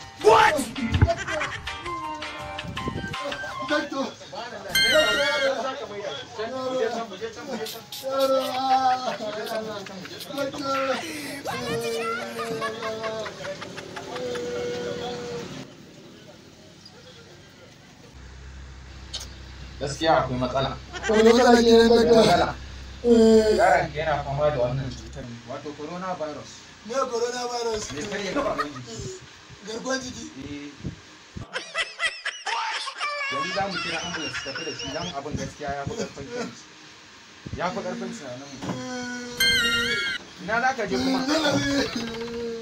What? Doctor. gaskiya akwai matsala Wani matsala ke nan akwai doctor? matsala Eh, yaron ka yana fama da wannan cutar wato corona virus Me coronavirus? mai karya gaban jiki Garkuwar jiki. Eh. yanzu za mu kira ambulance tafi da shi dan abin gaskiya ya fi karfin kanci ya fi karfin tunanin mu ina za ka je kuma Zalabi.